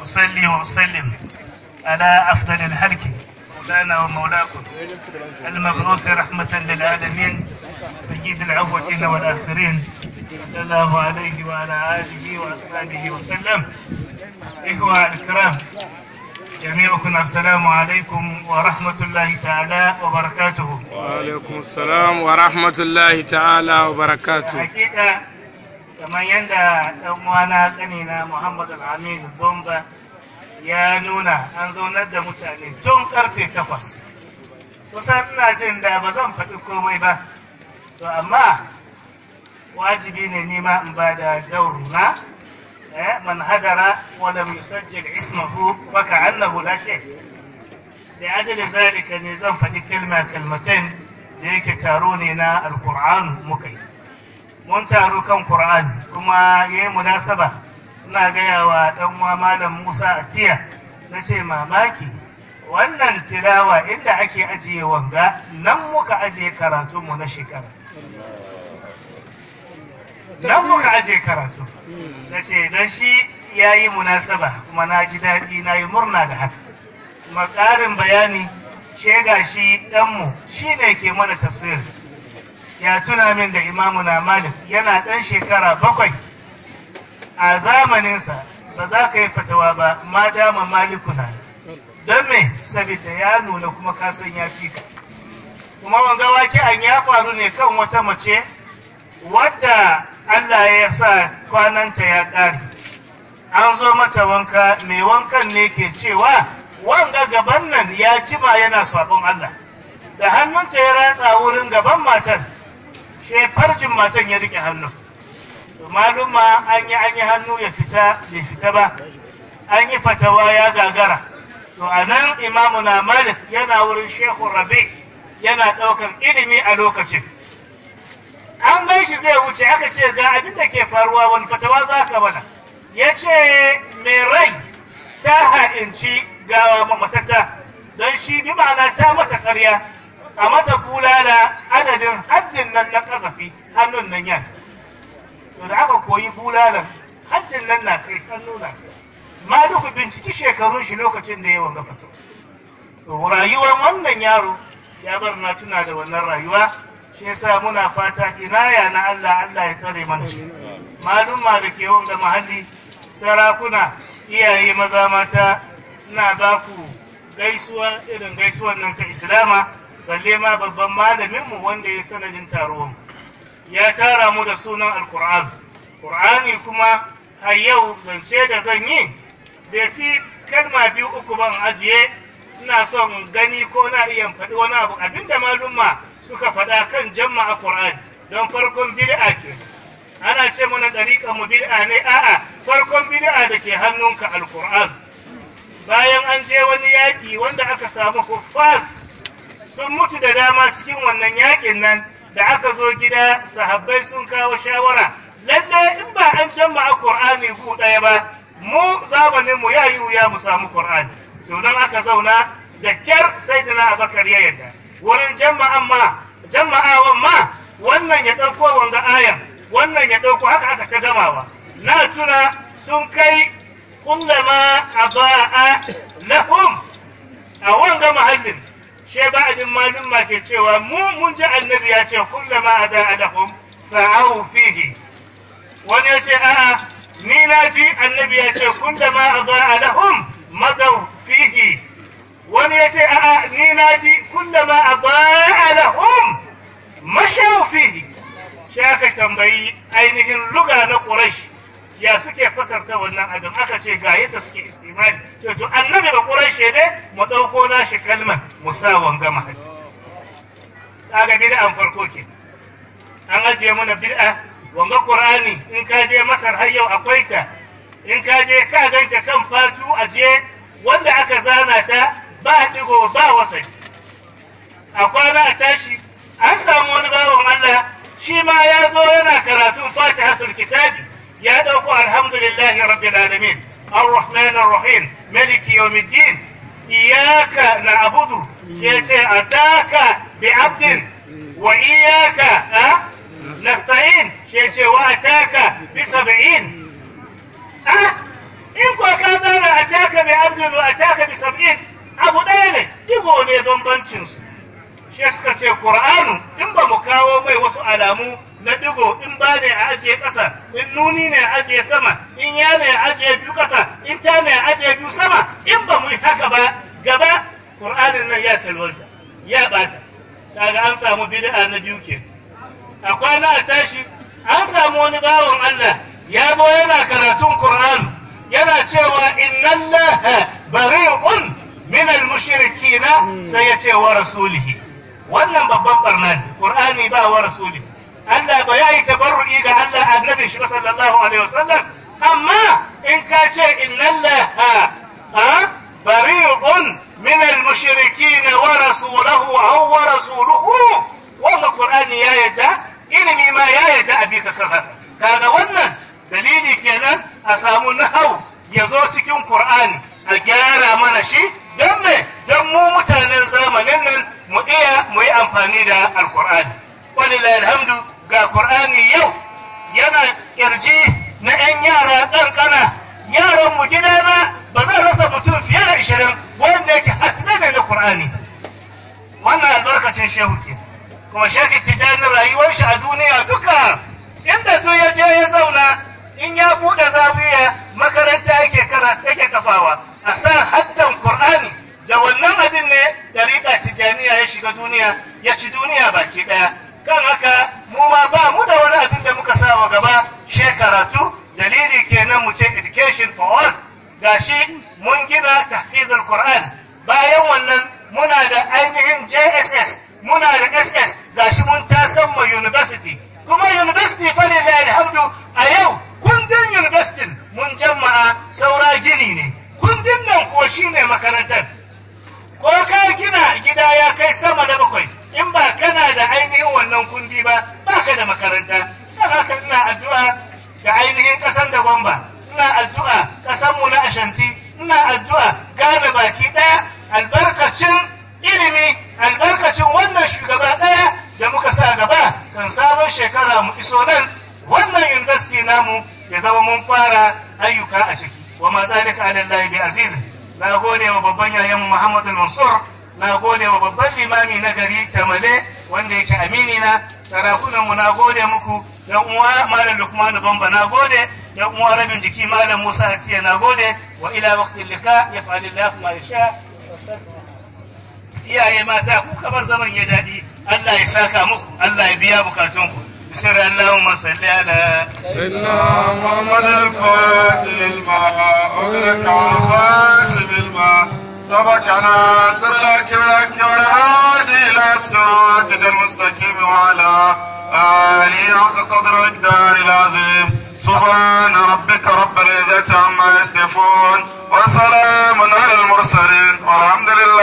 أصلي وأسلم على أفضل الهلك مولانا ومولاكم المبعوث رحمة للعالمين سيد الأولين والآخرين صلى الله عليه وعلى آله وأصحابه وسلم إخوة الكرام جميعكم السلام عليكم ورحمة الله تعالى وبركاته وعليكم السلام ورحمة الله تعالى وبركاته hakika kamar yadda ɗan uwana ƙanina Muhammad Al-Amin Bomba ya nuna an zaunar da mutane tun karfe takwas kusan ina jin da ba zan faɗi komai ba to amma wajibi ne nima in ba da dauruna eh, man hadara wa lam yusajjil ismahu fa ka'annahu la shay da ajali zalika ne zan faɗi kalma kalmatain da yake taro ne na alqur'an muka yi mun taru kan Qur'ani kuma yayi munasaba ina gaya wa dan uwa malam Musa Atiya nace mamaki wannan tilawa inda ake ajiye wanga nan muka ajiye karatunmu na shekara nan muka ajiye karatu nace dan shi yayi munasaba kuma na ji daɗi na yi murna da haka kuma ƙarin bayani shega shi ɗanmu shi ne ke mana tafsiri ya tuna min da imamuna malik yana ɗan shekara bakwai a zamaninsa ba za ka yi fatawa ba ma dama malikuna don me saboda ya nuna kuma kasan ya fi ka kuma wanga wake an ya faru ne kan wata mace wadda Allah ya sa kwananta ya ƙare an zo mata wanka mai wankan ne ke cewa wanga gaban nan ya jima yana sabon Allah da hannunta ya ratsa wurin gaban matan sai farjin matan ya rike hannu to maluma an yi an yi hannu ya fita bai fita ba an yi fatawa ya gagara to a nan imamu na malik yana wurin shehu rabi yana ɗaukar ilimi a lokacin an gan shi zai wuce aka ce ga abin da ke faruwa wani fatawa za ka mana ya ce mai rai ta ha'inci gawa mamatata don shi bi ma'ana ta mata ƙarya a mata bulala adadin haddin nan na kasafi hannun nan ya to da aka koyi bulalan haddin nan na kai hannu na ma duku binciki shekarun shi lokacin da ya wanga fito to rayuwar wannan yaro ya bar na tuna da wannan rayuwa shi yasa muna fata inaya na Allah Allah ya tsare mana shi maluma da ke wanga mahalli sarakuna iyaye maza mata ina ba ku gaisuwa irin gaisuwan nan ta islama balle ma babban malaminmu wanda ya sanadin taruwan ya tara mu da sunan alkur'an ƙur'ani kuma har yau zance da zan yi bai fi kalma biyu uku ban ajiye ina son gani ko na iya faɗi wani abu abinda malumma suka faɗa kan jama'a ƙur'ani don farkon bid'a ke ana ce mana ɗariƙa mu bid'a ne a'a farkon bid'a da ke hannunka alkur'an bayan an je wani yaƙi wanda aka samu huffaz sun mutu da dama cikin wannan yakin nan da aka zo gida sahabbai sun kawo shawara lalle in ba an jama'a qur'ani gu ɗaya ba mu zamanin mu yayi wuya mu samu qur'ani to don aka zauna da kyar sayyidina abakar ya yarda wurin jama'an ma jama'awan ma wannan ya ɗauko wanga ayan wannan ya ɗauko haka aka ta gamawa na tuna sun kai kullama aba'a lahum a wanga mahallin she ba'adin malum ma ke cewa mu mun ji annabi ya ce kullama ada lahum sa'au fihi wani ya ce a'a ni na ji annabi ya ce kullama ada lahum madaw fihi wani ya ce a'a ni na ji kullama ada lahum mashaw fihi shi aka tambayi ainihin luga na quraish ya suke fasarta wannan abin aka ce ga yadda suke istimali to to annabi da quraishi ne mu dauko nashi kalmar mu sa wanga mahali kaga bid'an farko ke an ajiye mana bid'a wanga qur'ani in ka je masar har yau akwai ta in ka je ka ganta kan fatu aje wanda aka zana ta ba digo ba wasai a kwana a tashi an samu wani bawan Allah shi ma ya zo yana karatun fatihatul kitabi ya dauko alhamdulillahi rabbil alamin الرحمن الرحيم ملك يوم الدين إياك نعبد شيء أتاك بعبد وإياك أه؟ نستعين شيء وأتاك بسبعين أه؟ إن كنت أتاك ataka bi abdin wa ataka bi sab'in abu ɗaya ne digo ne bambancin su shi suka ce qur'anu in ba mu kawo mai wasu alamu na digo in ba ne a ajiye ƙasa in nuni ne a ajiye sama in ya ne a ajiye biyu ƙasa in ta ne a ajiye biyu sama in ba mu yi haka ba gaba qur'anin nan ya salwanta ya bata kaga an samu bid'a na biyu ke a kwana a tashi an samu wani bawan Allah ya zo yana karatun Qur'an yana cewa inna Allah bari'un min al-mushrikina sai ya ce wa rasulihi wannan babban barna ne Qur'ani ba wa rasulihi Allah ba ya yi tabarru'i ga Allah annabi shi sallallahu alaihi wasallam amma in ka ce inna Allah bari'un من المشركين ورسوله أو ورسوله wannan Qur'ani ya yadda ilimi ma ya yadda a bika kan haka kaga wannan dalili kenan a samu nahau ya zo cikin Qur'ani a gyara mana shi don me don mu mutanen zamanin nan mu iya mu yi amfani da alqur'ani walillahi alhamdu ga Qur'ani yau yana kirji na 'yan yara ƙanƙana yaran mu gidana ba zan rasa mutum fiye da ishirin wanda yake hafizai ne na Qur'ani wannan albarkacin shehu ke kuma shehu tijani rayuwar shi a duniya duka inda duk ya je ya zauna in ya bude zawiya makaranta yake kara yake kafawa a sa haddan Qur'ani da wannan abin ne dariƙa tijaniya ya shiga duniya ya ci duniya baki daya kan haka mu ma ba mu da wani abin da muka sa wa gaba shekaratu dalili kenan mu ce education for all gashi mun gina tahfizul Qur'an bayan wannan muna da ainihin JSS muna da SS gashi mun tasan ma university kuma university fa lillahi alhamdu a yau kundin university mun jama'a saura gini ne kundin nan ko shine makarantar ko ka gina gida ya kai sama da bakwai in ba kana da ainihin wannan kundi ba baka da makaranta dan haka ina addu'a da ainihin kasan da gwamba ina addu'a ƙasarmu na ashanti ina addu'a gane baki ɗaya albarkacin ilimi albarkacin wannan shugaba ɗaya da muka sa gaba kan sabon shekara mu iso nan wannan university namu ya zama mun fara ayyuka a ciki wa ma zalika ala Allah bi azizin na gode wa babban yayan Muhammad Mansur na gode wa babban limami na gari Tamale wanda yake amini na sarakunan mu na gode muku dan uwa malam Lukman Bamba na gode dan uwa rabin jiki malam Musa Atiya na gode wa ila waqti liqa yaf'al Allah ma yasha iyaye mata ku kamar zaman ya dadi Allah ya saka muku Allah ya biya bukatunku بسر اللهم صل على سيدنا محمد الفاتح الماء أغلق الخاتم الماء سبقنا سرك لك والهادي إلى الصراط المستقيم وعلى آله حق قدر الدار العظيم سبحان ربك رب العزة عما يصفون وسلام على المرسلين والحمد لله